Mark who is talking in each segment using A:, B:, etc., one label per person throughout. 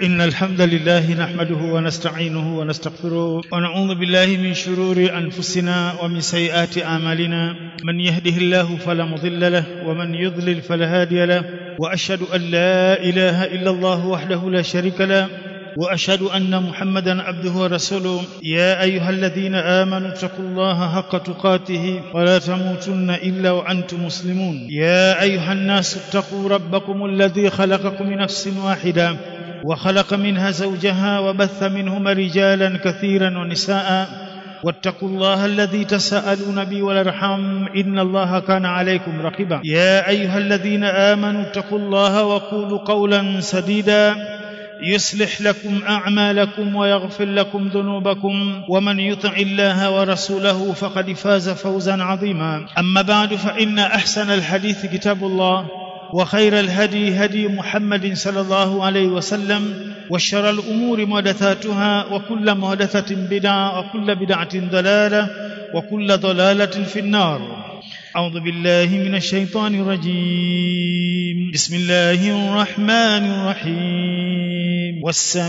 A: إن الحمد لله نحمده ونستعينه ونستغفره ونعوذ بالله من شرور أنفسنا ومن سيئات أعمالنا من يهده الله فلا مضل له ومن يضلل فلا هادي له وأشهد أن لا إله إلا الله وحده لا شريك له واشهد ان محمدا عبده ورسوله يا ايها الذين امنوا اتقوا الله حق تقاته ولا تموتن الا وانتم مسلمون يا ايها الناس اتقوا ربكم الذي خلقكم من نفس واحده وخلق منها زوجها وبث منهما رجالا كثيرا ونساء واتقوا الله الذي تساءلون به والارحام ان الله كان عليكم رقيبا يا ايها الذين امنوا اتقوا الله وقولوا قولا سديدا يصلح لكم اعمالكم ويغفر لكم ذنوبكم ومن يطع الله ورسوله فقد فاز فوزا عظيما اما بعد فان احسن الحديث كتاب الله وخير الهدي هدي محمد صلى الله عليه وسلم وشر الامور محدثاتها وكل محدثه بدعه وكل بدعه ضلاله وكل ضلاله في النار أعوذ بالله من الشيطان الرجيم بسم الله الرحمن الرحيم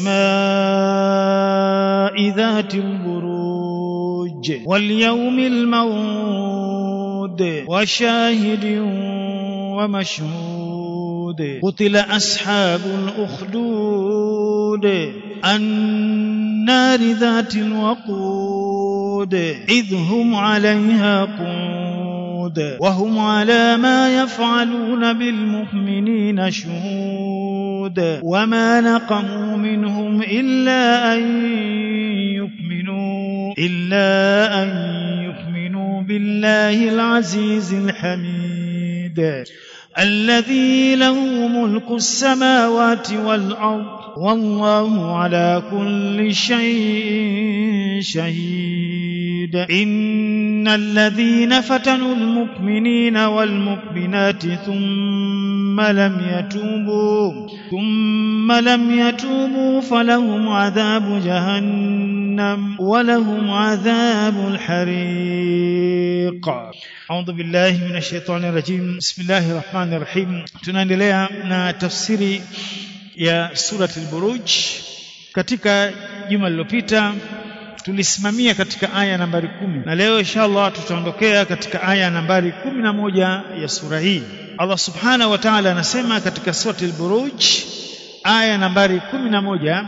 A: والسماء ذات البروج واليوم الموعود وشاهد ومشهود قتل أصحاب الأخدود النار ذات الوقود إذ هم عليها قود شهود وهم على ما يفعلون بالمؤمنين شهود وما نقموا منهم إلا أن يؤمنوا إلا أن يؤمنوا بالله العزيز الحميد الذي له ملك السماوات والأرض والله على كل شيء شهيد إن الذين فتنوا المؤمنين والمؤمنات ثم لم يتوبوا ثم لم يتوبوا فلهم عذاب جهنم ولهم عذاب الحريق أعوذ بالله من الشيطان الرجيم بسم الله الرحمن الرحيم tunaendelea na tafsiri ya surati al-Buruj katika juma lililopita tulisimamia katika aya nambari kumi na leo inshallah tutaondokea katika aya nambari kumi na moja ya sura hii Allah subhanahu wa ta'ala anasema katika surati al-Buruj aya nambari kumi na moja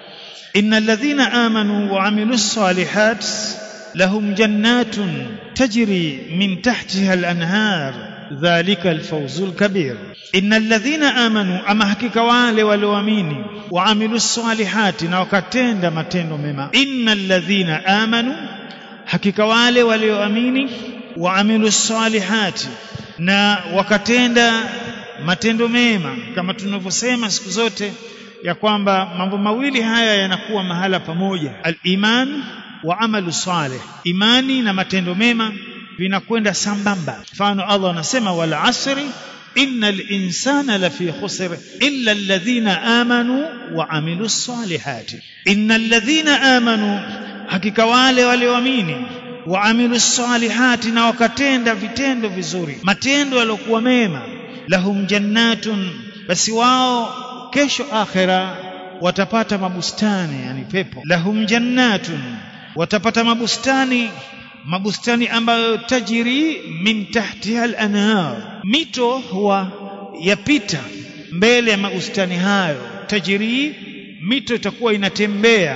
A: innal ladhina amanu wa amilus salihat lahum jannatun tajri min tahtiha al-anhar dhalika al-fawzul kabir innal ladhina amanu ama hakika wale walioamini waamilu salihati na wakatenda matendo mema innal ladhina amanu hakika wale walioamini waamilu salihati na wakatenda matendo mema kama tunavyosema siku zote ya kwamba mambo mawili haya yanakuwa mahala pamoja al-iman wa amalu salih imani na matendo mema vinakwenda sambamba mfano Allah anasema wal asri إن الإنسان لفي خسر إلا الذين آمنوا وعملوا الصالحات إن الذين آمنوا hakika wale walioamini waamilu salihati na wakatenda vitendo vizuri matendo yaliokuwa mema lahum jannatun basi wao kesho akhira watapata mabustani yani pepo lahum jannatun watapata mabustani mabustani ambayo tajiri min tahtiha al-anhar mito huwa yapita mbele ya mabustani hayo tajiri mito itakuwa inatembea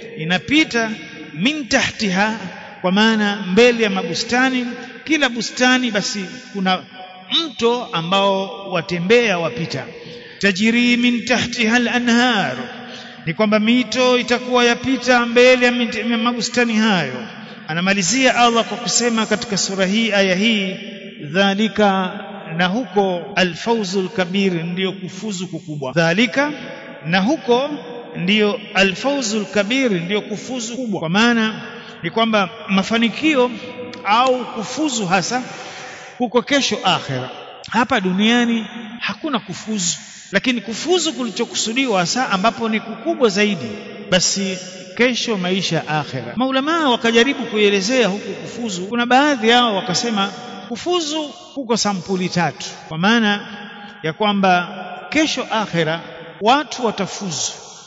A: inapita min tahtiha kwa maana mbele ya mabustani kila bustani basi kuna mto ambao watembea wapita tajiri min tahtiha al-anhar ni kwamba mito itakuwa yapita mbele ya mabustani hayo anamalizia Allah kwa kusema katika sura hii aya hii dhalika na huko alfawzul kabir ndiyo kufuzu kukubwa dhalika na huko ndiyo alfawzul kabir ndiyo kufuzu kubwa kwa maana ni kwamba mafanikio au kufuzu hasa huko kesho akhera hapa duniani hakuna kufuzu lakini kufuzu kulichokusudiwa hasa ambapo ni kukubwa zaidi basi kesho maisha ya akhera maulamaa wakajaribu kuelezea huku kufuzu kuna baadhi yao wakasema kufuzu kuko sampuli tatu kwa maana ya kwamba kesho akhera watu watafuzu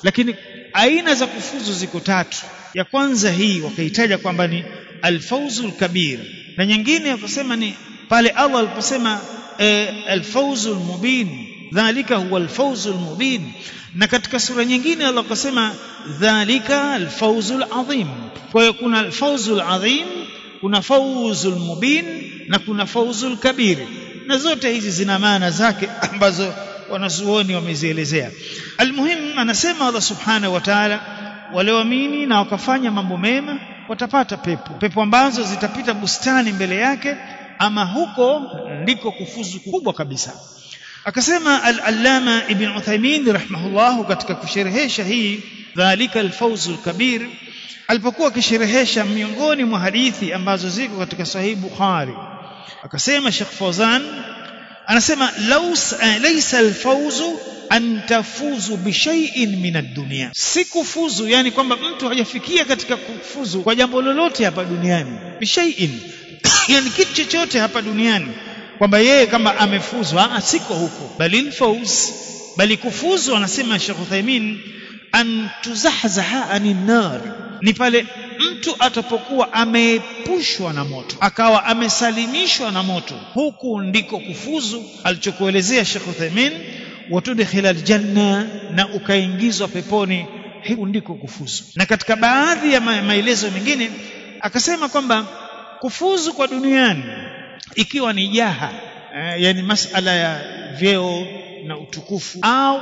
A: lakini aina za kufuzu ziko tatu ya kwanza hii wakaitaja kwamba ni alfawzul kabir na nyingine wakasema ni pale Allah aliposema e, alfawzul mubin dhalika huwa alfawzul mubin na katika sura nyingine Allah akasema dhalika alfawzul adhim kwa hiyo kuna alfawzul adhim kuna fawzul mubin na kuna fawzul kabir na zote hizi zina maana zake ambazo wanazuoni wamezielezea almuhim anasema Allah subhanahu wa ta'ala walioamini na wakafanya mambo mema watapata pepo pepo ambazo zitapita bustani mbele yake ama huko ndiko kufuzu kubwa kabisa akasema al-allama ibn Uthaymeen rahimahullah katika kusherehesha hii dhalika al-fawzul kabir alipokuwa akisherehesha miongoni mwa hadithi ambazo ziko katika sahih Bukhari akasema Sheikh Fawzan anasema laus laysa al-fawzu an tafuzu bishai'in min ad-dunya si kufuzu yani kwamba mtu hajafikia katika kufuzu kwa jambo lolote hapa duniani bishai'in yani kitu chochote hapa duniani kwamba yeye kama amefuzu siko huko bali fawz bali kufuzu anasema Sheikh Uthaymeen an tuzahzaha anin nar ni pale mtu atapokuwa ameepushwa na moto akawa amesalimishwa na moto huku ndiko kufuzu alichokuelezea Sheikh Uthaymeen watudkhila aljanna na ukaingizwa peponi huku ndiko kufuzu na katika baadhi ya ma maelezo mengine akasema kwamba kufuzu kwa duniani ikiwa ni jaha eh, yani masala ya vyeo na utukufu au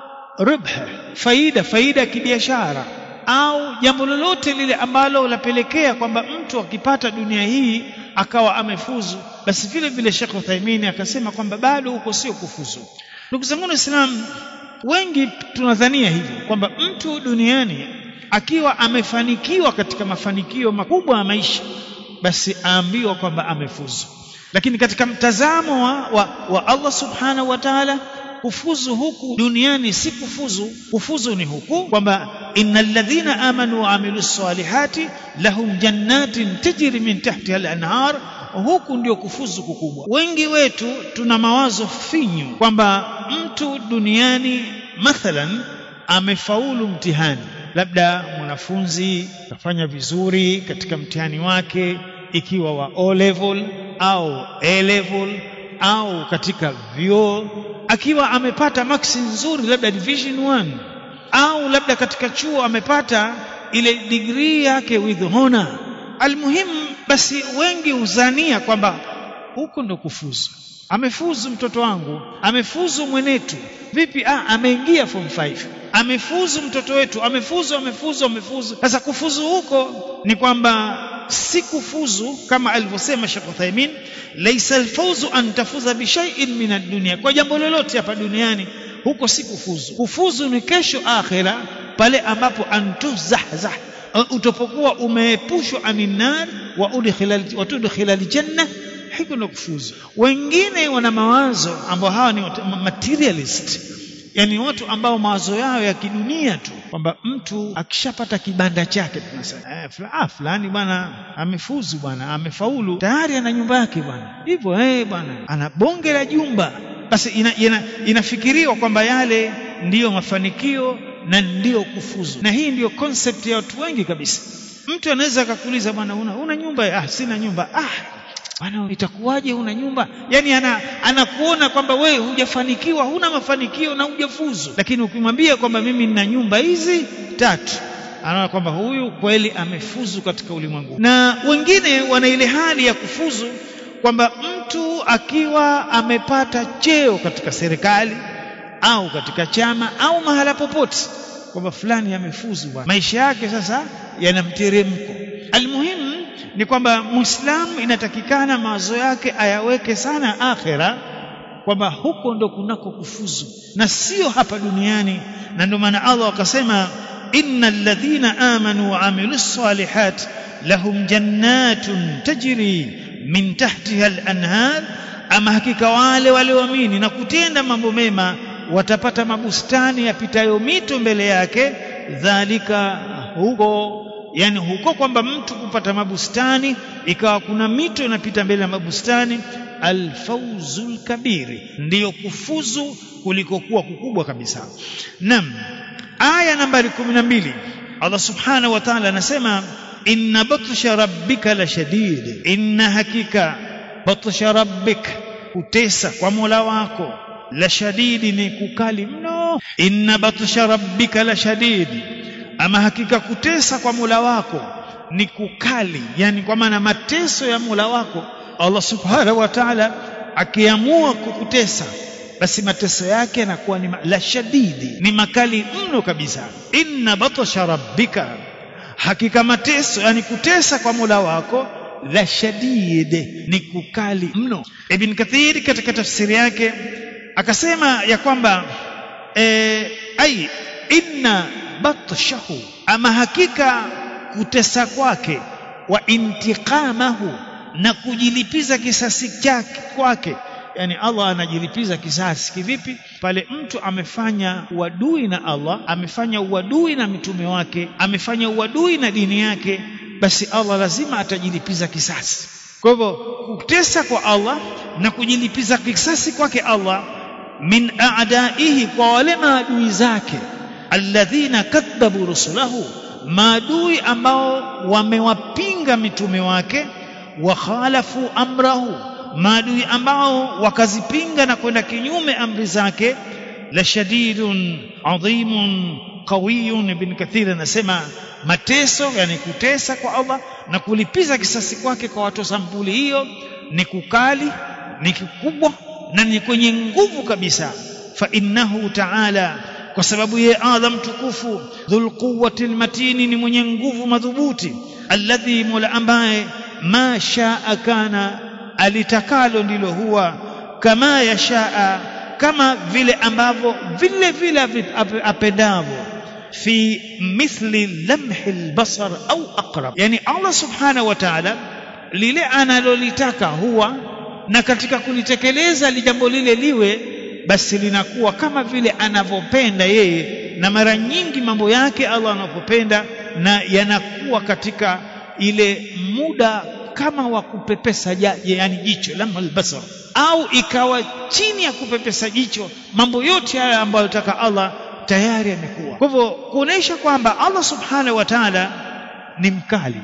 A: ribha faida faida ya kibiashara au jambo lolote lile ambalo lapelekea kwamba mtu akipata dunia hii akawa amefuzu basi vile vile Sheikh Uthaymeen akasema kwamba bado huko sio kufuzu ndugu zangu waislamu wengi tunadhania hivyo kwamba mtu duniani akiwa amefanikiwa katika mafanikio makubwa ya maisha basi aambiwa kwamba amefuzu lakini katika mtazamo wa, wa, wa Allah subhanahu wa ta'ala kufuzu huku duniani si kufuzu kufuzu ni huku kwamba innal ladhina amanu wa amilus salihati lahum jannatin tajri min tahtiha al-anhar huku ndio kufuzu kukubwa wengi wetu tuna mawazo finyu kwamba mtu duniani mathalan amefaulu mtihani labda mwanafunzi kafanya vizuri katika mtihani wake ikiwa wa O level au A level au katika vyuo akiwa amepata maksi nzuri labda division 1 au labda katika chuo amepata ile degree yake with honor almuhimu basi wengi huzania kwamba huko ndo kufuzu amefuzu mtoto wangu amefuzu mwenetu vipi ah ameingia form 5 amefuzu mtoto wetu amefuzu amefuzu amefuzu sasa kufuzu huko ni kwamba si kufuzu kama alivyosema Sheikh Uthaymeen laysa alfawzu an tafuza bi shay'in min ad-dunya kwa jambo lolote hapa duniani huko si kufuzu kufuzu ni kesho akhira pale ambapo antuzahzah utapokuwa umeepushwa aninar wa udkhila wa tudkhila aljanna hiko ndo kufuzu wengine wana mawazo ambao hawa ni materialist yani watu ambao mawazo yao ya kidunia tu kwamba mtu akishapata kibanda chake tunasema eh, ah, fulani bwana amefuzu bwana amefaulu tayari ana nyumba yake bwana hivyo eh bwana ana bonge la jumba basi ina, ina, inafikiriwa kwamba yale ndiyo mafanikio na ndiyo kufuzu na hii ndiyo concept ya watu wengi kabisa mtu anaweza akakuuliza bwana una, una nyumba ah sina nyumba ah bwana itakuwaje una nyumba yani ana anakuona kwamba wewe hujafanikiwa huna mafanikio na hujafuzu lakini ukimwambia kwamba mimi nina nyumba hizi tatu anaona kwamba huyu kweli amefuzu katika ulimwengu na wengine wana ile hali ya kufuzu kwamba mtu akiwa amepata cheo katika serikali au katika chama au mahala popote kwamba fulani amefuzu bwana maisha yake sasa yana mteremko almuhimu ni kwamba muislamu inatakikana mawazo yake ayaweke sana akhira kwamba huko ndo kunako kufuzu na sio hapa duniani na ndio maana Allah akasema innal ladhina amanu wa amilus salihat lahum jannatun tajri min tahtiha al-anhar ama hakika wale walioamini na kutenda mambo mema watapata mabustani yapitayo mito mbele yake dhalika huko yani huko kwamba mtu kupata mabustani ikawa kuna mito inapita mbele ya mabustani alfawzul kabiri ndiyo kufuzu kulikokuwa kukubwa kabisa nam aya nambari 12 Allah subhanahu wa ta'ala anasema inna batsha rabbika la shadid inna hakika batsha rabbik kutesa kwa Mola wako la shadidi ni kukali mno inna batsha rabbika la shadid ama hakika kutesa kwa Mola wako ni kukali yani kwa maana mateso ya Mola wako Allah subhanahu wa ta'ala akiamua kukutesa basi mateso yake yanakuwa ni la shadidi ni makali mno kabisa inna batsha rabbika hakika mateso yani kutesa kwa Mola wako la shadid ni kukali mno Ibn Kathir katika tafsiri yake akasema ya kwamba e, ai inna batshahu ama hakika kutesa kwake wa intiqamahu na kujilipiza kisasi chake kwake yani Allah anajilipiza kisasi kivipi pale mtu amefanya uadui na Allah amefanya uadui na mitume wake amefanya uadui na dini yake basi Allah lazima atajilipiza kisasi kwa hivyo kutesa kwa Allah na kujilipiza kisasi kwake Allah min a'daihi kwa wale maadui zake alladhina kadhabu rusulahu maadui ambao wamewapinga mitume wake wa khalafu amrahu maadui ambao wakazipinga na kwenda kinyume amri zake la shadidun adhimun qawiyun ibn kathir anasema mateso yani kutesa kwa Allah na kulipiza kisasi kwake kwa watu sampuli hiyo ni kukali ni kikubwa na ni kwenye nguvu kabisa fa innahu ta'ala kwa sababu yeye Allah mtukufu dhul quwwati almatini ni mwenye nguvu madhubuti alladhi mola ambaye ma shaa kana alitakalo ndilo huwa kama yashaa kama vile ambavyo vile vile apendavyo fi mithli lamhi albasar au aqrab yani Allah subhanahu wa ta'ala lile analolitaka huwa na katika kulitekeleza jambo lile liwe basi linakuwa kama vile anavyopenda yeye na mara nyingi mambo yake Allah anapopenda na yanakuwa katika ile muda kama wa kupepesa yani jicho lamha albasar au ikawa chini ya kupepesa jicho mambo yote haya ambayo anataka Allah tayari yamekuwa kwa hivyo kuonesha kwamba Allah subhanahu wa ta'ala ni mkali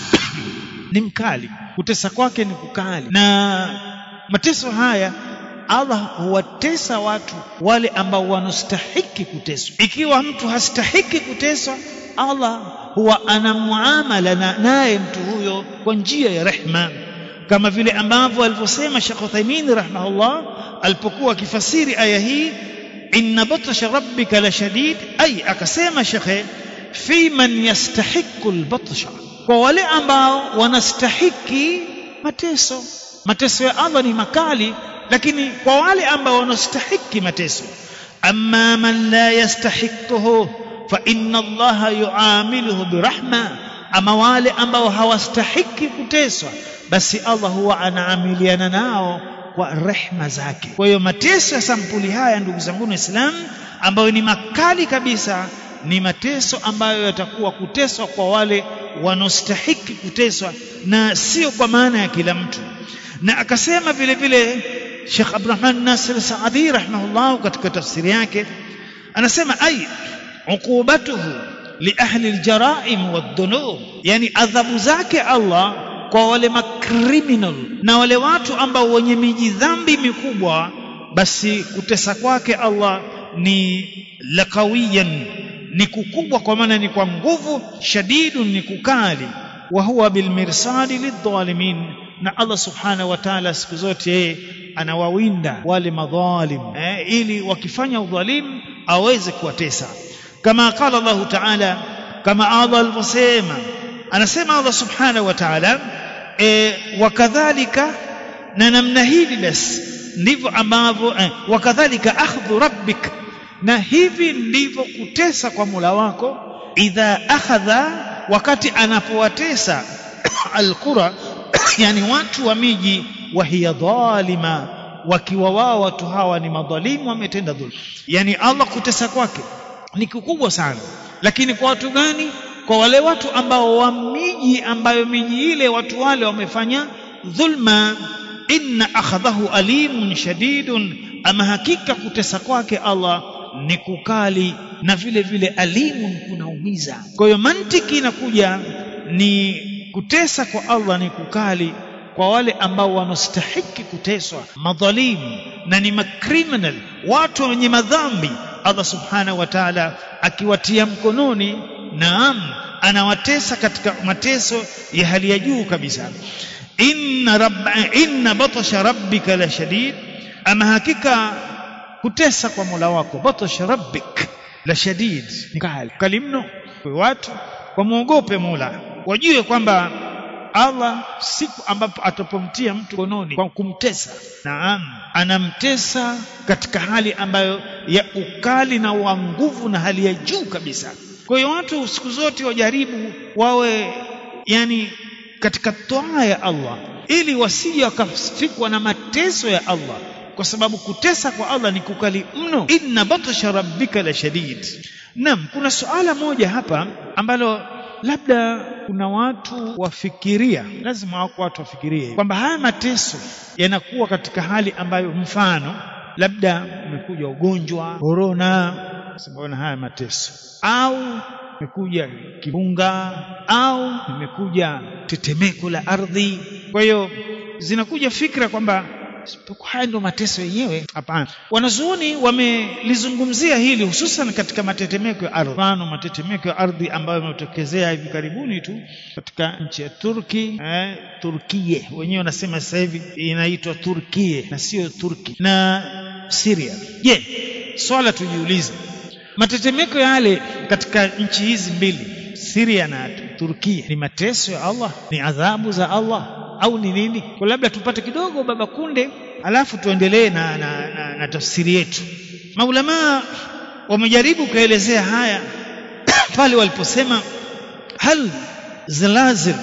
A: ni mkali kutesa kwake ni kukali na mateso haya Allah huwatesa watu wale ambao wanastahiki kuteswa ikiwa mtu hastahiki kuteswa Allah huwa ana muamala na naye mtu huyo kwa njia ya rehma kama vile ambavyo alivyosema Sheikh Uthaymeen rahimahullah alipokuwa akifasiri aya hii inna batsha rabbika la shadid ay akasema shekhe fi man yastahiqu albatsha kwa wale ambao wanastahiki mateso mateso ya Allah ni makali lakini kwa wale ambao wanastahiki mateso amma man la yastahiquhu fa inna Allah yuamiluhu birahma ama wale ambao hawastahiki kuteswa basi Allah huwa anaamiliana nao kwa rehma zake kwa hiyo mateso ya sampuli haya ndugu zangu waislamu ambayo ni makali kabisa ni mateso ambayo yatakuwa kuteswa kwa wale wanaostahiki kuteswa na sio kwa maana ya kila mtu na akasema vile vile Sheikh Abdurrahman Nasir Saadi rahimahullah katika tafsiri yake anasema ai uqubatuhu li ahli aljaraim wadhunub yani adhabu zake Allah kwa wale makriminal na wale watu ambao wenye mijidhambi mikubwa basi kutesa kwake Allah ni lakawiyan ni kukubwa kwa maana ni kwa nguvu shadidun ni kukali wa huwa bilmirsadi lidhalimin na Allah subhanahu wa ta'ala siku zote yeye anawawinda wale madhalim eh, ili wakifanya udhalimu aweze kuwatesa kama qala Allah ta'ala kama Allah alivyosema anasema Allah subhanahu wa ta'ala e, wakadhalika na namna hivi basi ndivyo ambavyo eh, wakadhalika akhdhu rabbik na hivi ndivyo kutesa kwa Mola wako idha akhadha wakati anapowatesa alqura yani watu wa miji wa hiya dhalima wakiwa wao watu hawa ni madhalimu wametenda dhulma yani Allah kutesa kwake ni kikubwa sana lakini kwa watu gani kwa wale watu ambao wa miji ambayo miji ile watu wale wamefanya dhulma inna akhadhahu alimun shadidun ama hakika kutesa kwake Allah ni kukali na vile vile alimun kunaumiza kwa hiyo mantiki inakuja ni kutesa kwa Allah ni kukali kwa wale ambao wanastahiki kuteswa madhalimu na ni makriminal watu wenye madhambi Allah subhanahu wa ta'ala akiwatia mkononi naam anawatesa katika mateso ya hali ya juu kabisa inna rabba inna batasha rabbika la shadid ama hakika kutesa kwa Mola wako batasha rabbik la shadid ni kali kali mno kwa watu wamuogope Mola wajue kwamba Allah siku ambapo atapomtia mtu kononi kwa kumtesa naam anamtesa katika hali ambayo ya ukali na wa nguvu na hali ya juu kabisa kwa hiyo watu siku zote wajaribu wawe yani katika toa ya Allah ili wasije wakafikwa na mateso ya Allah kwa sababu kutesa kwa Allah ni kukali mno inna batasha rabbika la shadid naam kuna suala moja hapa ambalo labda kuna watu wafikiria lazima wako watu wafikirie kwamba haya mateso yanakuwa katika hali ambayo mfano labda umekuja ugonjwa korona simbona haya mateso au imekuja kibunga au imekuja tetemeko la ardhi kwa hiyo zinakuja fikra kwamba haya ndio mateso yenyewe hapana wanazuoni wamelizungumzia hili hususan katika matetemeko ya ardhi mfano matetemeko ya ardhi ambayo yametokezea hivi karibuni tu katika nchi ya Turki eh, Turkie wenyewe wanasema sasa hivi inaitwa Turkie na sio Turki na Syria je swala tujiulize matetemeko yale katika nchi hizi mbili Syria na Turkia ni mateso ya Allah ni adhabu za Allah au ni nini kwa labda tupate kidogo baba kunde alafu tuendelee na, na, na, na tafsiri yetu maulama wamejaribu kuelezea haya pale waliposema hal zalazil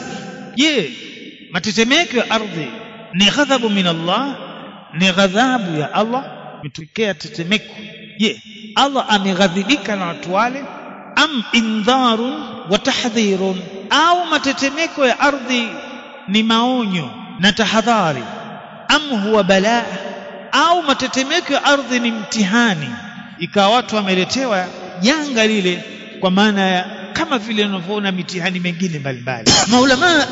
A: je matetemeko ya ardhi ni ghadhabu min Allah ni ghadhabu ya Allah imetokea tetemeko je Allah ameghadhibika na watu wale am indharun wa tahdhirun au matetemeko ya ardhi ni maonyo na tahadhari am huwa balaa au matetemeko ya ardhi ni mtihani ikawa watu wameletewa janga lile kwa maana ya kama vile unavyoona mitihani mengine mbalimbali maulama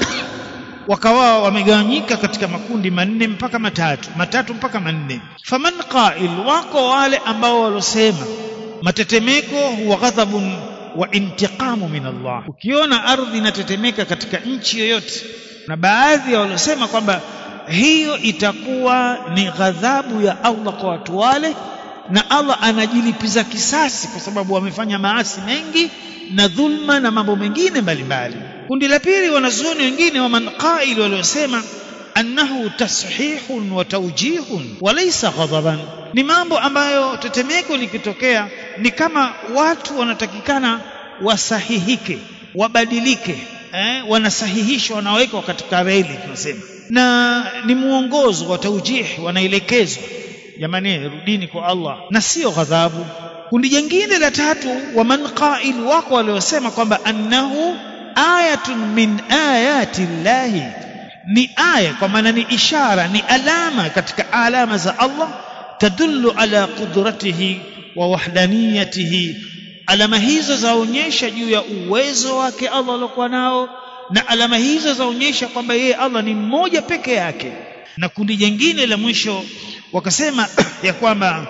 A: wakawa wamegawanyika katika makundi manne mpaka matatu matatu mpaka manne faman qail wako wale ambao walosema matetemeko huwa ghadhabun wa intiqamu min Allah ukiona ardhi inatetemeka katika nchi yoyote na baadhi ya waliosema kwamba hiyo itakuwa ni ghadhabu ya Allah kwa watu wale na Allah anajilipiza kisasi kwa sababu wamefanya maasi mengi na dhulma na mambo mengine mbalimbali kundi la pili wanazuoni wengine wa manqail waliosema annahu tashihun wa tawjihun wa laysa ghadaban ni mambo ambayo tetemeko likitokea ni kama watu wanatakikana wasahihike wabadilike eh, wanasahihishwa wanawekwa katika reli tunasema na ni muongozo wa taujih wanaelekezwa jamani rudini kwa Allah na sio ghadhabu kundi jingine la tatu wa man qail wako waliosema kwamba annahu ayatun min ayati llahi ni aya kwa maana ni ishara ni alama katika alama za Allah tadullu ala qudratihi wa wahdaniyatihi alama hizo zaonyesha juu ya uwezo wake Allah aliokuwa nao na alama hizo zaonyesha kwamba yeye Allah ni mmoja peke yake na kundi jingine la mwisho wakasema ya kwamba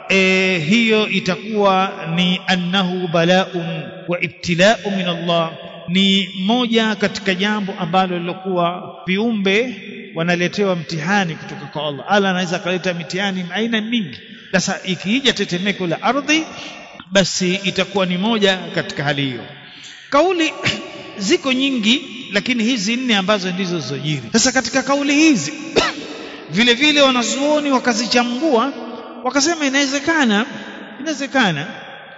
A: e, hiyo itakuwa ni annahu bala'un wa ibtila'u min Allah ni moja katika jambo ambalo lilokuwa viumbe wanaletewa mtihani kutoka kwa Allah Allah anaweza kaleta mitihani aina mingi sasa ikiija tetemeko la ardhi basi itakuwa ni moja katika hali hiyo kauli ziko nyingi lakini hizi nne ambazo ndizo zilizojiri sasa katika kauli hizi vile vile wanazuoni wakazichambua wakasema inawezekana inawezekana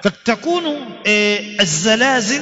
A: takunu e, الزلازل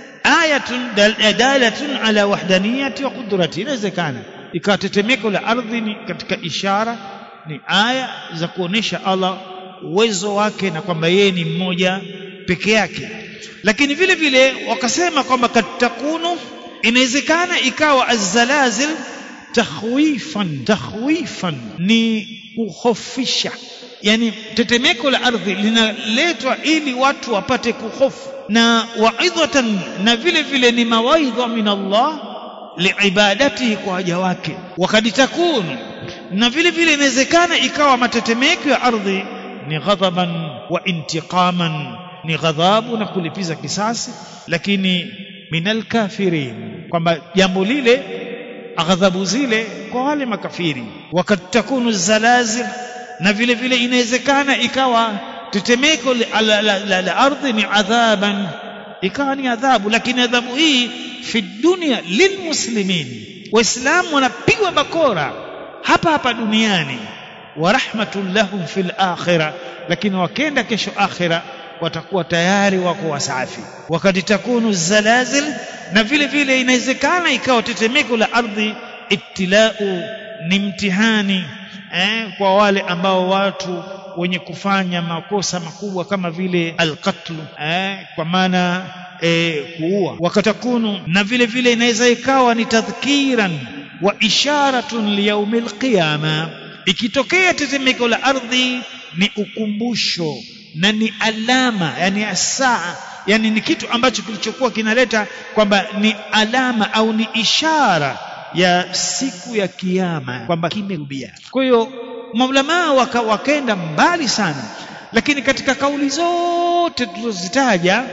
A: ayatun dalatun ala wahdaniyati wa qudrati inawezekana ikawa tetemeko la ardhi ni katika ishara ni aya za kuonesha Allah uwezo wake na kwamba yeye ni mmoja peke yake lakini vile vile wakasema kwamba katakunu inawezekana ikawa azzalazil takhwifan takhwifan ni kuhofisha yani tetemeko la ardhi linaletwa ili watu wapate kuhofu na waidhatan na vile vile ni mawaidha min Allah liibadatihi kwa waja wake wakad takunu na vile vile inawezekana ikawa matetemeko ya ardhi ni ghadhaban wa intiqaman ni ghadhabu na kulipiza kisasi lakini minal kafirin kwamba jambo lile ghadhabu zile kwa wale makafiri wakad takunu zalazil na vile vile inawezekana ikawa tetemeko la, la, la, la, la ardhi ni adhaban ikawa ni adhabu lakini adhabu hii fi dunia lilmuslimin waislamu wanapigwa bakora hapa hapa duniani wa rahmatun lahum fil akhirah lakini wakenda kesho akhira watakuwa tayari wako wasafi wakati takunu zalazil na vile vile inawezekana ikawa tetemeko la ardhi ibtilau ni mtihani eh, kwa wale ambao watu wenye kufanya makosa makubwa kama vile alqatlu eh, kwa maana eh, kuua wakatakunu na vile vile inaweza ikawa ni tadhkiran wa isharatun liyaumil qiyama ikitokea tetemeko la ardhi ni ukumbusho na ni alama yani asaa yani ni kitu ambacho kilichokuwa kinaleta kwamba ni alama au ni ishara ya siku ya kiyama kwamba kimerudia kwa hiyo maulamaa waka, wakaenda mbali sana lakini katika kauli zote tulizozitaja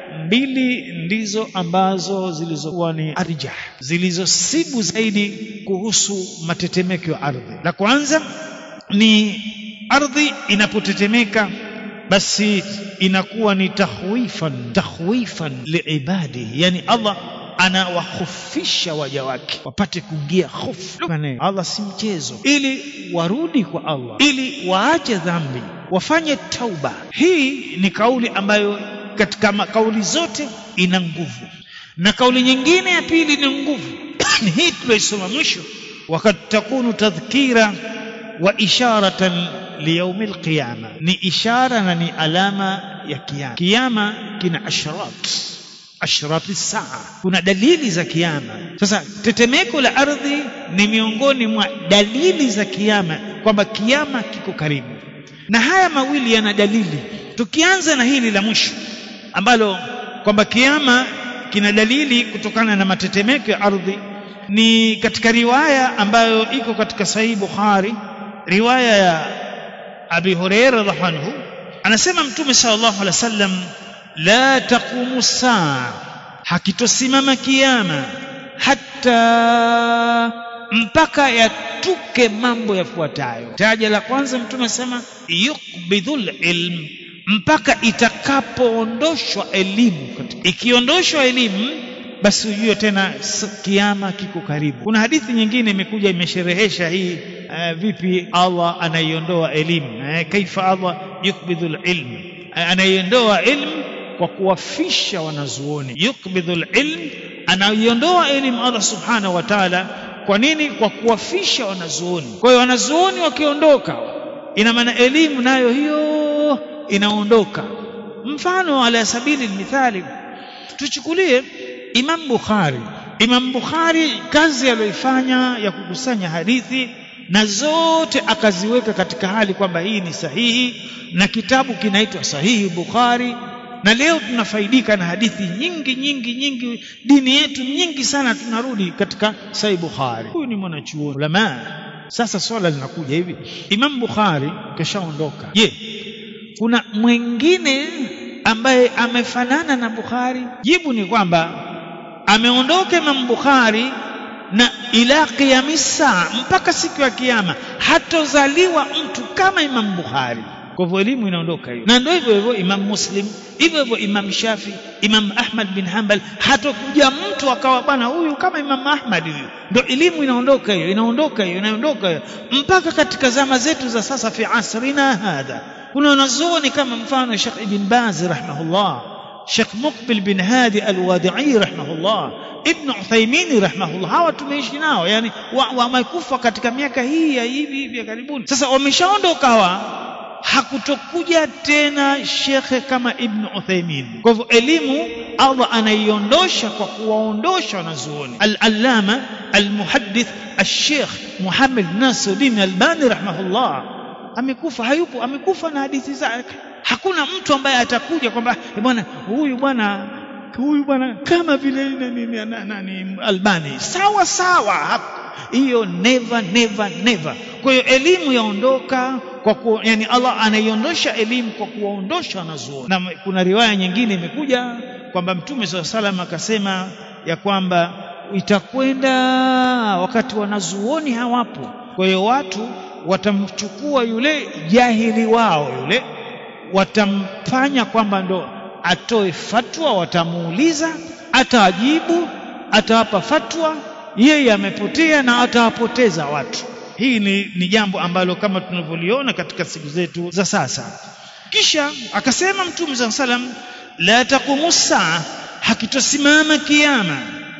A: mbili ndizo ambazo zilizokuwa ni arjah zilizosibu zaidi kuhusu matetemeko ya ardhi la kwanza ni ardhi inapotetemeka basi inakuwa ni tahwifan tahwifan liibadi yani Allah anawahofisha waja wake wapate kuingia hofu Allah si mchezo ili warudi kwa Allah ili waache dhambi wafanye tauba hii ni kauli ambayo katika kauli zote ina nguvu na kauli nyingine ya pili ni nguvu ni hii tuliosoma mwisho wakati takunu tadhkira wa isharatan liyaumi alqiyama ni ishara na ni alama ya kiyama kiyama kina ashrat ashrati saa kuna dalili za kiyama sasa tetemeko la ardhi ni miongoni mwa dalili za kiyama kwamba kiyama kiko karibu na haya mawili yana dalili tukianza na hili la mwisho ambalo kwamba kiyama kina dalili kutokana na matetemeko ya ardhi ni katika riwaya ambayo iko katika sahihi Bukhari riwaya ya Abi Hurairah radhiallahu anhu anasema mtume sallallahu alaihi wasallam la taqumu saa hakitosimama kiyama hata mpaka yatuke mambo yafuatayo taja la kwanza mtume asema yukbidhul ilm mpaka itakapoondoshwa elimu ikiondoshwa elimu basi ujue tena kiama kiko karibu kuna hadithi nyingine imekuja imesherehesha hii uh, vipi Allah anaiondoa elimu uh, kaifa Allah yukbidhul ilm uh, anaiondoa ilmu kwa kuwafisha wanazuoni yukbidhul ilm anaiondoa elimu Allah subhanahu wa ta'ala kwa nini kwa kuwafisha wanazuoni kwa hiyo wanazuoni wakiondoka ina maana elimu nayo hiyo inaondoka mfano ala sabili mithali tuchukulie Imam Bukhari Imam Bukhari kazi aliyoifanya ya kukusanya hadithi na zote akaziweka katika hali kwamba hii ni sahihi na kitabu kinaitwa sahihi Bukhari na leo tunafaidika na hadithi nyingi nyingi nyingi dini yetu nyingi sana tunarudi katika sahihi Bukhari huyu ni mwanachuoni ulama sasa swala linakuja hivi Imam Bukhari kashaondoka je kuna mwingine ambaye amefanana na Bukhari jibu ni kwamba ameondoka Imam Bukhari na ila qiyamisa mpaka siku ya kiyama hatozaliwa mtu kama Imam Bukhari kwa hivyo elimu inaondoka hiyo na ndio hivyo hivyo Imam Muslim hivyo hivyo Imam Shafi Imam Ahmad bin Hanbal hatokuja mtu akawa bwana huyu kama Imam Ahmad huyu ndio elimu inaondoka hiyo inaondoka hiyo inaondoka hiyo mpaka katika zama zetu za sasa fi asrina hadha kuna wanazuoni kama mfano Sheikh Ibn Baz rahimahullah Sheikh Muqbil bin Hadi Al-Wadi'i rahimahullah Ibn Uthaymeen rahimahullah hawa tumeishi nao yani wamekufa wa katika miaka hii ya hivi hivi ya karibuni sasa wameshaondoka hawa hakutokuja tena shekhe kama Ibn Uthaymeen kwa hivyo elimu Allah anaiondosha kwa kuwaondosha wanazuoni al-allama al-muhaddith al-sheikh Muhammad Nasiruddin Albani rahimahullah amekufa hayupo amekufa na hadithi zake hakuna mtu ambaye atakuja kwamba bwana huyu bwana huyu bwana kama vile nani, nani Albani sawa sawa hiyo never never never kwa hiyo elimu yaondoka kwa ku, yani Allah anaiondosha elimu kwa kuwaondosha wanazuoni na kuna riwaya nyingine imekuja kwamba mtume swalla salam akasema ya kwamba itakwenda wakati wanazuoni hawapo kwa hiyo watu watamchukua yule jahili wao yule watamfanya kwamba ndo atoe fatwa watamuuliza atajibu atawapa fatwa yeye amepotea na atawapoteza watu hii ni, ni jambo ambalo kama tunavyoliona katika siku zetu za sasa kisha akasema mtume saa salam la taqumu saa hakitosimama kiama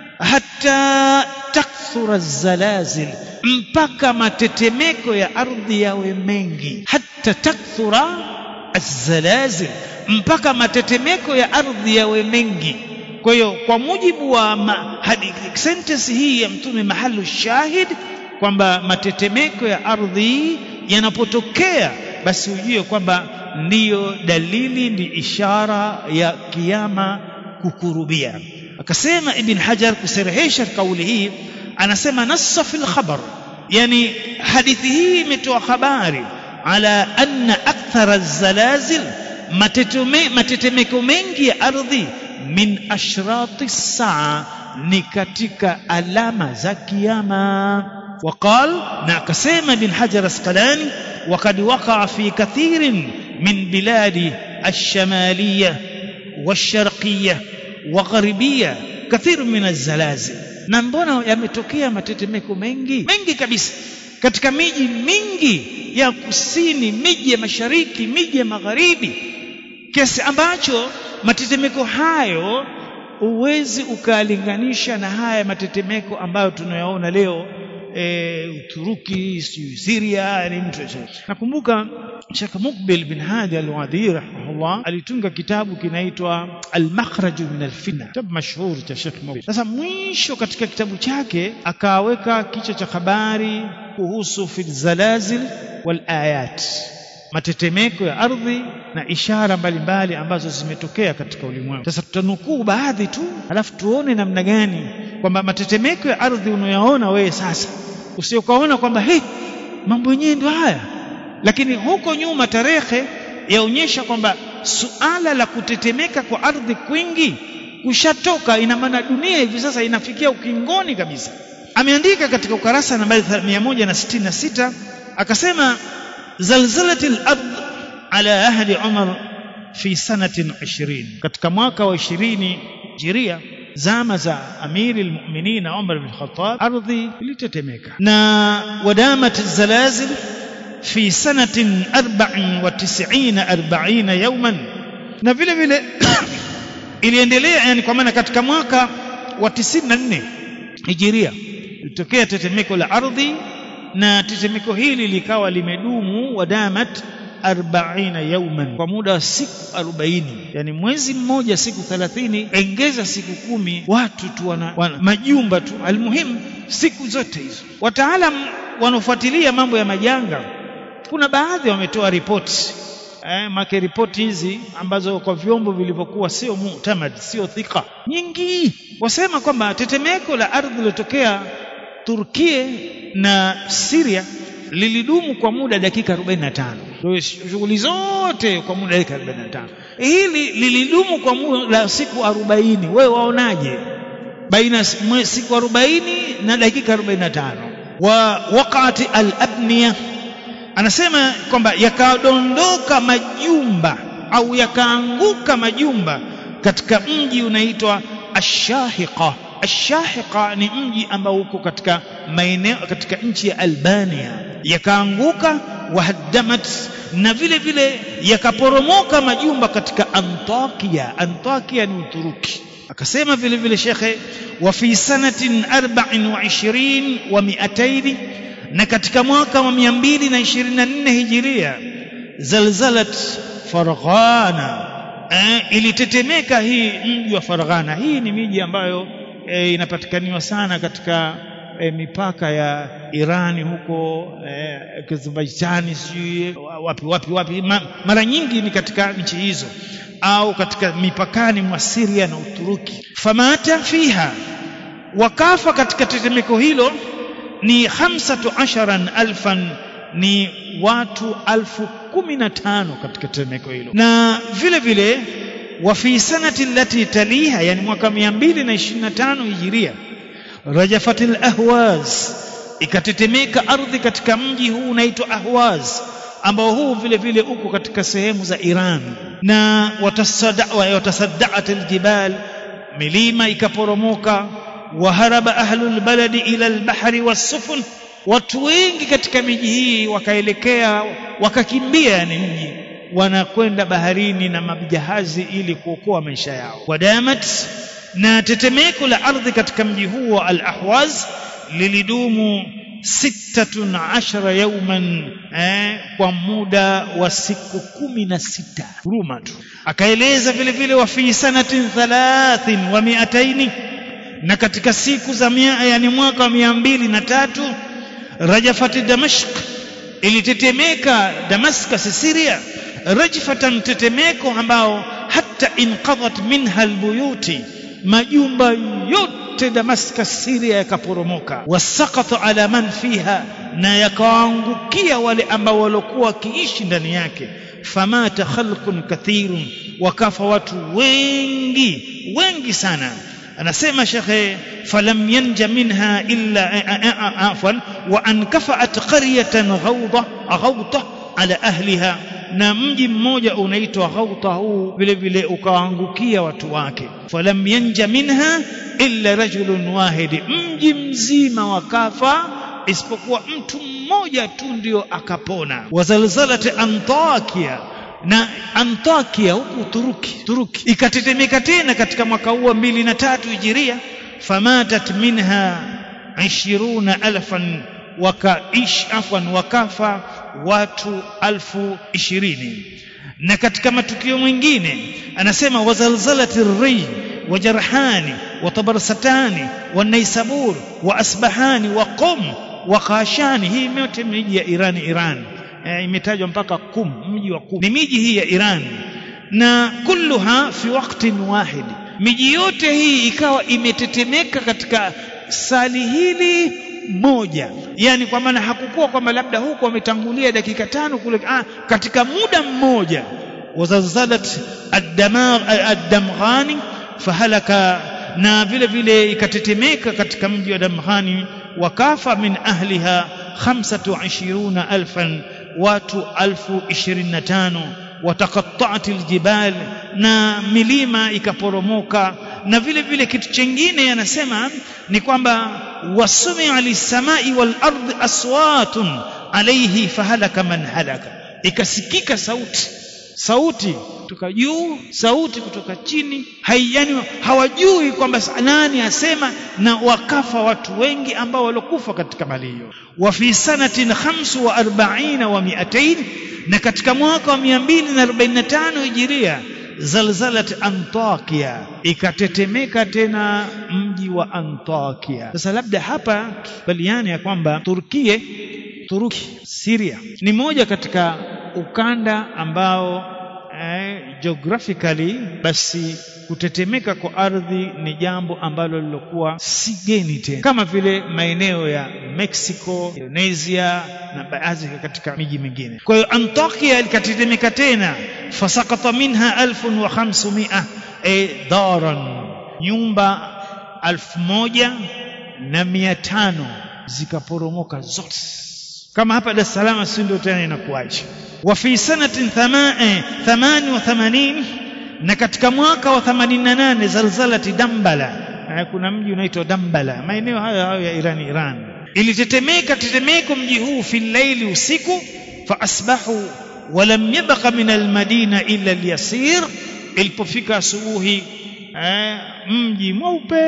A: hata takthura zalazil mpaka matetemeko ya ardhi yawe mengi hata takthura azalazil mpaka matetemeko ya ardhi yawe mengi kwa hiyo kwa mujibu wa sentence hii ya mtume mahalu shahid kwamba matetemeko ya ardhi yanapotokea basi ujue kwamba ndiyo dalili ni ishara ya kiama kukurubia akasema ibn hajar kuserehesha kauli hii anasema nassa fil khabar yani hadithi hii imetoa habari ala anna akthara zalazil matetemeko mengi ya ardhi min ashrati saa ni katika alama za kiyama وقال ناقسم بن حجر اسقلاني وقد وقع في كثير من بلاد الشمالية والشرقية وغربية كثير من الزلازل na mbona yametokea matetemeko mengi mengi kabisa katika miji mingi ya kusini miji ya mashariki miji ya magharibi kiasi ambacho matetemeko hayo huwezi ukalinganisha na haya matetemeko ambayo tunayaona leo e, Uturuki, Syria, ni mtu nakumbuka Sheikh Mukbil bin Hadi al-Wadi rahimahullah alitunga kitabu kinaitwa Al-Makhraj min al-Fitna, kitabu mashuhuri cha Sheikh Mukbil. Sasa mwisho katika kitabu chake akaweka kichwa cha habari kuhusu fil zalazil wal ayat, matetemeko ya ardhi na ishara mbalimbali ambazo zimetokea katika ulimwengu. Sasa tutanukuu baadhi tu, alafu tuone namna gani kwamba matetemeko ya ardhi unayoyaona wewe sasa, usiokaona kwamba hey, mambo yenyewe ndio haya, lakini huko nyuma tarehe yaonyesha kwamba suala la kutetemeka kwa ardhi kwingi kushatoka. Ina maana dunia hivi sasa inafikia ukingoni kabisa. Ameandika katika ukarasa nambari 166 akasema zalzalati al-ard ala ahdi Umar fi sanatin 20 katika mwaka wa 20 Hijiria zama za amiri almu'minin Umar bin Khattab ardhi ilitetemeka na wadamat zalazil fi sanatin 94 40 yawman na vile vile iliendelea yani kwa maana katika mwaka wa 94 hijiria ilitokea tetemeko la ardhi na tetemeko hili likawa limedumu wadamat 40 yauman kwa muda wa siku 40 yani mwezi mmoja siku 30 engeza siku kumi watu tu wana, wana majumba tu almuhimu siku zote hizo wataalam wanaofuatilia mambo ya majanga kuna baadhi wametoa ripoti eh, make ripoti hizi ambazo kwa vyombo vilivyokuwa sio mutamad sio thika nyingi wasema kwamba tetemeko la ardhi lilotokea Turkia na Syria lilidumu kwa muda dakika 45 ndio shughuli zote kwa muda dakika 45 hili lilidumu kwa muda siku 40 wewe waonaje baina siku 40 na dakika 45 wa waqati al-abniya anasema kwamba yakadondoka majumba au yakaanguka majumba katika mji unaitwa Ashahiqa Ashahiqa ni mji ambao uko katika maeneo katika nchi ya Albania yakaanguka wahaddamat na vile vile yakaporomoka majumba katika Antakia Antakia ni Uturuki akasema vile vile shekhe wa fi sanatin 24 wa 200 na katika mwaka wa 224 hijiria zalzalat Farghana eh, ilitetemeka hii mji wa Farghana hii ni miji ambayo eh, inapatikaniwa sana katika e, mipaka ya Irani huko e, Azerbaijan sijui wapi wapi wapi Ma, mara nyingi ni katika nchi hizo au katika mipakani mwa Syria na Uturuki famata fiha wakafa katika tetemeko hilo ni hamsatu asharan alfan ni watu alfu kumi na tano katika tetemeko hilo na vile vile wa fi sanati allati taliha yani mwaka 225 hijiria rajafatil ahwaz ikatetemeka ardhi katika mji huu unaitwa ahwaz ambao huu vile vile uko katika sehemu za Iran na watasaddaat aljibal milima ikaporomoka waharaba ahlul baladi ila albahri wassufun watu wengi katika miji hii wakaelekea wakakimbia yani mji wanakwenda baharini na majahazi ili kuokoa maisha yao wadamat na tetemeko la ardhi katika mji huo al-ahwaz lilidumu sittatun ashara yauman eh, kwa muda wa siku kumi na sita huruma tu akaeleza vile vile wa fi sanatin thalathin wa miataini na katika siku za mia, yani mwaka wa mia mbili na tatu rajafati damashq ilitetemeka damascus syria rajfatan tetemeko ambao hata inqadhat minha albuyuti majumba yote damascus syria yakaporomoka wasaqata ala man fiha na yakawaangukia wale ambao waliokuwa wakiishi ndani yake famata khalqun kathirun wakafa watu wengi wengi sana anasema shekhe falam yanja minha illa afwan wa ankafa'at qaryatan ghawda ghawta ala ahliha na mji mmoja unaitwa ghauta huu vile vile ukaangukia watu wake falam yanja minha illa rajulun wahid mji mzima wakafa isipokuwa mtu mmoja tu ndio akapona wazalzalat antakia na Antakia huku Turuki Turuki ikatetemeka tena katika mwaka huo mbili na tatu hijiria famatat minha ishiruna alfan wakaish afwan wakafa watu alfu ishirini na katika matukio mengine anasema wazalzalati ri wajarhani watabarsatani wanaisabur wa asbahani wa qum wa khashani hii yote miji ya Irani Irani e, imetajwa mpaka kum mji wa kum ni miji hii ya Iran na kulluha fi waqtin wahid miji yote hii ikawa imetetemeka katika sali hili moja yani kwa maana hakukuwa kwamba labda huko wametangulia dakika tano kule ah, katika muda mmoja wazalzalat ad-damghani fahalaka na vile vile ikatetemeka katika mji wa Damghani wakafa min ahliha 25 alfan watu alfu ishirini na tano wataqatta'at aljibal na milima ikaporomoka na vile vile kitu chengine anasema ni kwamba wasumia lisamai wal ardi aswatun alayhi fahalaka man halaka ikasikika sauti sauti kutoka juu sauti kutoka chini haiyani hawajui kwamba nani asema na wakafa watu wengi ambao walokufa katika mali hiyo wa fi sanatin 45 wa 200 na katika mwaka wa 245 hijiria zalzalat antakia ikatetemeka tena mji wa antakia sasa labda hapa baliani ya kwamba turkie turuki syria ni moja katika ukanda ambao eh, geographically basi kutetemeka kwa ardhi ni jambo ambalo lilokuwa si geni tena kama vile maeneo ya Mexico, Indonesia na baadhi katika miji mingine. Kwa hiyo Antakia ilikatetemeka tena, fasakata minha alfun wa khamsumia e daran, nyumba alfu moja na mia tano zikaporomoka zote. Kama hapa Dar es Salaam, si ndio tena inakuwaje? wa fi sanatin thamani wa thamanin na katika mwaka wa 88 zalzalati Dambala kuna mji unaitwa Dambala maeneo hayo hayo ya Iran Iran ilitetemeka tetemeko mji huu fi laili usiku fa asbahu walam yabqa min almadina illa alyasir ilipofika asubuhi mji mweupe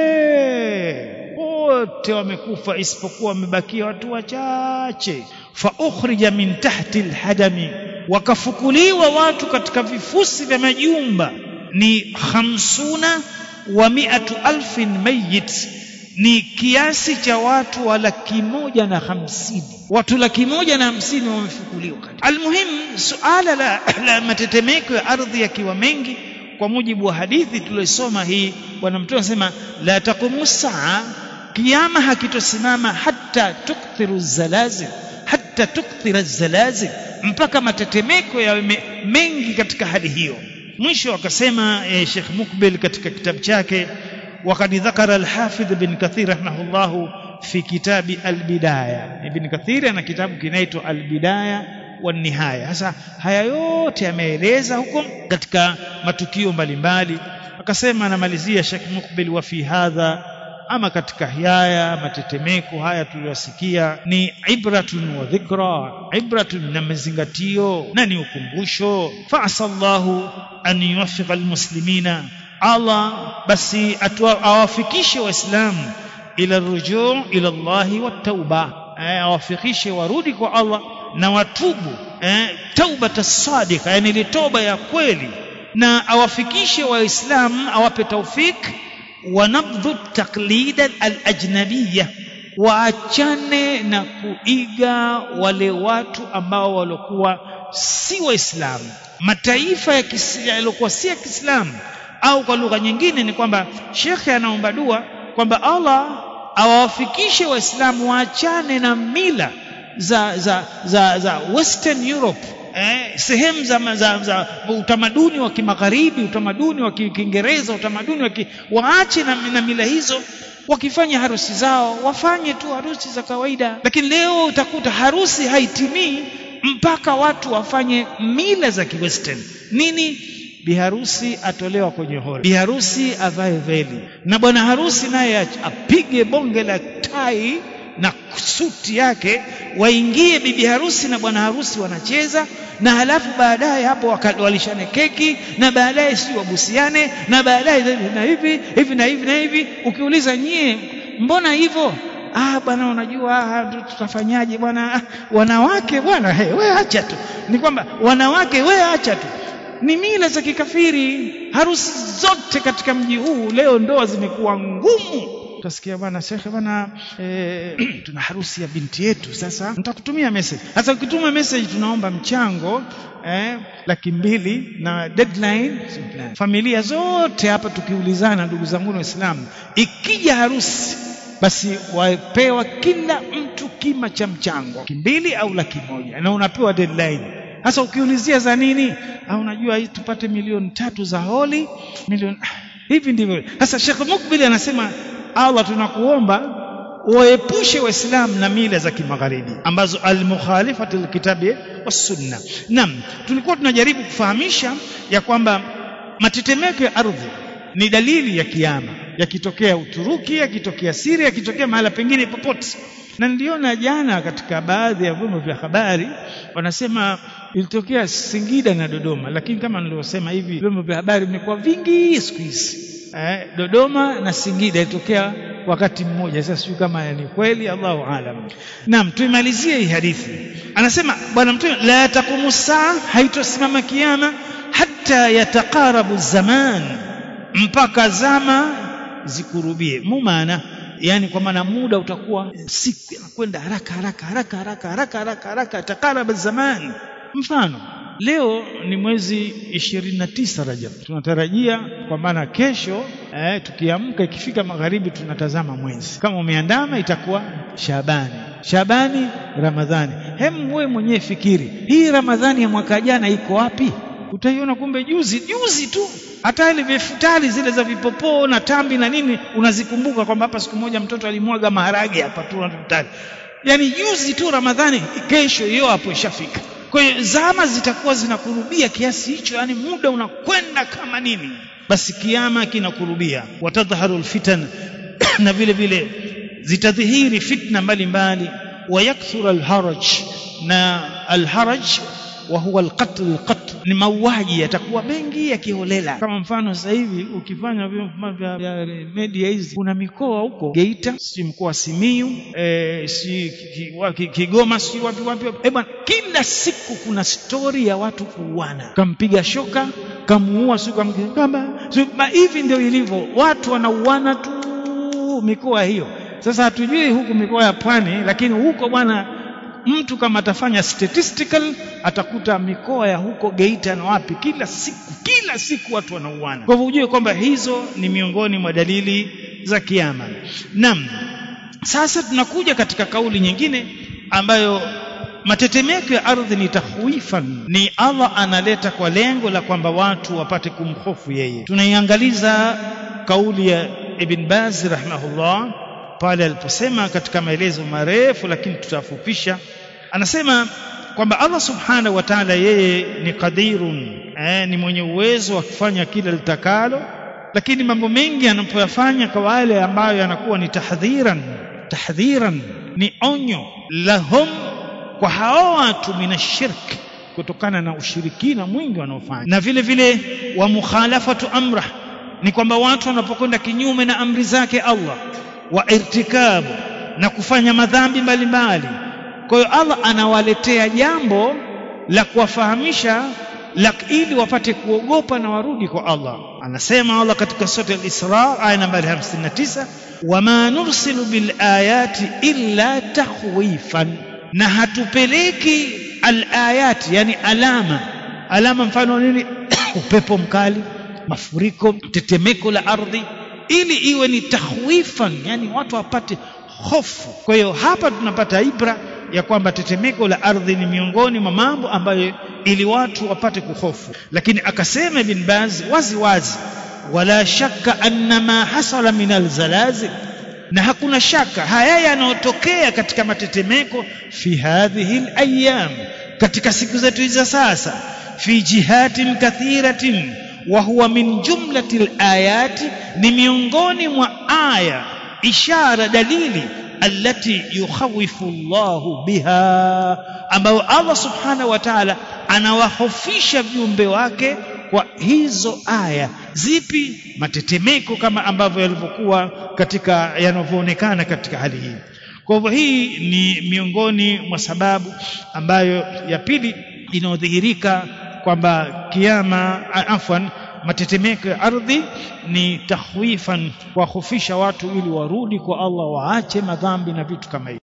A: wote wamekufa isipokuwa wamebakia watu wachache fa ukhrija min tahti alhadami wakafukuliwa watu katika vifusi vya majumba ni hamsuna wa miatu alfin mayit ni kiasi cha watu wa laki moja na hamsini watu laki moja na hamsini wamefukuliwa almuhimu suala la, la matetemeko ya ardhi yakiwa mengi kwa mujibu wa hadithi tuliyosoma hii bwana mtume anasema la taqumu saa kiama hakitosimama hata tukthiru zalazil hata tukthira zalazil mpaka matetemeko yawe mengi katika hali hiyo mwisho akasema eh, Sheikh Mukbil katika kitabu chake وقد ذكر الحافظ بن كثير رحمه الله في كتاب البداية ابن كثير ana kitabu kinaitwa البداية والنهاية sasa haya yote yameeleza huko katika matukio mbalimbali akasema anamalizia Sheikh Mukbil wa fi hadha ama katika haya matetemeko haya tuliyosikia ni ibratun wa dhikra ibratun na mazingatio na ni ukumbusho fa'asallahu an yuwaffiqa almuslimina Allah basi awafikishe waislamu ila rujuu ila Allahi wat-tauba awafikishe warudi kwa Allah na watubu eh, tauba sadiqa yani ile toba ya kweli na awafikishe waislamu awape taufik wanabdhu taklida al-ajnabiyya waachane na kuiga wale watu ambao walikuwa si waislamu mataifa yaliokuwa si ya Kiislamu au kwa lugha nyingine ni kwamba shekhe anaomba dua kwamba Allah awawafikishe waislamu waachane na mila za za za, za Western Europe eh, sehemu za, za, za utamaduni wa kimagharibi utamaduni wa Kiingereza utamaduni wa ki, waache na, na mila hizo wakifanya harusi zao wafanye tu harusi za kawaida lakini leo utakuta harusi haitimii mpaka watu wafanye mila za kiwestern nini biharusi atolewa kwenye hori biharusi avae veli na bwana harusi naye apige bonge la tai na suti yake waingie bibi harusi na bwana harusi wanacheza na halafu baadaye hapo walishane keki na baadaye si wabusiane na baadaye na hivi hivi na hivi na hivi ukiuliza nyie mbona hivyo ah bwana unajua ah, tutafanyaje bwana ah, wanawake bwana hey, we acha tu ni kwamba wanawake we acha tu ni mila za kikafiri harusi zote katika mji huu leo ndoa zimekuwa ngumu utasikia bwana shekhe bwana e, tuna harusi ya binti yetu sasa nitakutumia message sasa ukituma message tunaomba mchango eh, laki mbili na deadline familia zote hapa tukiulizana ndugu zangu waislamu ikija harusi basi wapewa kila mtu kima cha mchango laki mbili au laki moja na unapewa deadline sasa ukiulizia za nini au unajua hii tupate milioni tatu za holi milioni hivi ndivyo sasa Sheikh Mukbil anasema Allah tunakuomba waepushe waislamu na mila za kimagharibi ambazo almukhalifati lkitabi wassunna naam tulikuwa tunajaribu kufahamisha ya kwamba matetemeko ya ardhi ni dalili ya kiama yakitokea Uturuki yakitokea Syria yakitokea mahala pengine popote na niliona jana katika baadhi ya vyombo vya habari wanasema ilitokea Singida na Dodoma lakini kama nilivyosema hivi vyombo vya habari vimekuwa vingi siku hizi eh, Dodoma na Singida ilitokea wakati mmoja sasa sijui kama ni kweli Allahu alam naam tuimalizie hii hadithi anasema bwana mtume la taqumu saa haitosimama kiama hata yataqarabu zaman mpaka zama zikurubie mumana yani kwa maana muda utakuwa siku inakwenda haraka haraka haraka haraka haraka haraka haraka takaraba zaman mfano leo ni mwezi 29 Rajab tunatarajia kwa maana kesho eh, tukiamka ikifika magharibi tunatazama mwezi kama umeandama itakuwa Shabani Shabani Ramadhani hem wewe mwenyewe fikiri hii Ramadhani ya mwaka jana iko wapi utaiona kumbe juzi juzi tu hata ile vifutari zile za vipopoo na tambi na nini unazikumbuka kwamba hapa siku moja mtoto alimwaga maharage hapa tu vifutari yani juzi tu Ramadhani kesho hiyo hapo ishafika kwa hiyo zama zitakuwa zinakurubia kiasi hicho yani muda unakwenda kama nini basi kiama kinakurubia watadhharu alfitan na vile vile zitadhihiri fitna mbalimbali wayakthura alharaj na alharaj wa huwa alqatl alqatl ni mauaji yatakuwa mengi yakiholela kama mfano sasa hivi ukifanya vya media hizi kuna mikoa huko Geita si mkoa wa Simiyu e, si Kigoma si wapi wapi eh bwana kila siku kuna stori ya watu kuuana kampiga shoka kamuua si kama hivi ndio ilivyo watu wanauana tu huku mikoa hiyo sasa hatujui huku mikoa ya pwani lakini huko bwana mtu kama atafanya statistical atakuta mikoa ya huko Geita na wapi kila siku kila siku watu wanauana kwa hivyo ujue kwamba hizo ni miongoni mwa dalili za kiyama naam sasa tunakuja katika kauli nyingine ambayo matetemeko ya ardhi ni tahwifan ni Allah analeta kwa lengo la kwamba watu wapate kumhofu yeye tunaiangaliza kauli ya Ibn Baz rahimahullah pale aliposema katika maelezo marefu lakini tutafupisha anasema kwamba Allah subhanahu wa ta'ala yeye ni qadirun eh, ni mwenye uwezo wa kufanya kila litakalo lakini mambo mengi anapoyafanya kwa wale ambayo yanakuwa ni tahdhiran tahdhiran ni onyo lahum kwa hao watu minashirk kutokana na ushirikina mwingi wanaofanya na vile vile wa mukhalafatu amrah ni kwamba watu wanapokwenda kinyume na amri zake Allah wa irtikabu na kufanya madhambi mbalimbali kwa hiyo Allah anawaletea jambo la kuwafahamisha la ili wapate kuogopa na warudi kwa Allah anasema Allah katika sura al-Isra aya nambari 59 wama nursilu bil ayati illa takhwifan na hatupeleki al-ayati yani alama alama mfano nini upepo mkali mafuriko tetemeko la ardhi ili iwe ni tahwifan yani watu wapate hofu kwa hiyo hapa tunapata ibra ya kwamba tetemeko la ardhi ni miongoni mwa mambo ambayo ili watu wapate kuhofu lakini akasema ibn Baz wazi wazi wala shakka anna ma hasala min alzalazil na hakuna shaka haya yanayotokea katika matetemeko fi hadhihi alayam katika siku zetu hizi sasa fi jihatin kathiratin wa huwa min jumlati alayati ni miongoni mwa aya ishara dalili allati yukhawifu Allahu biha ambayo Allah subhanahu wa ta'ala anawahofisha viumbe wake kwa hizo aya zipi matetemeko kama ambavyo yalivyokuwa katika yanavyoonekana katika hali hii kwa hivyo hii ni miongoni mwa sababu ambayo ya pili inayodhihirika kwamba kiama afwan matetemeko ya ardhi ni tahwifan kuwahofisha watu ili warudi kwa Allah waache madhambi na vitu kama hivyo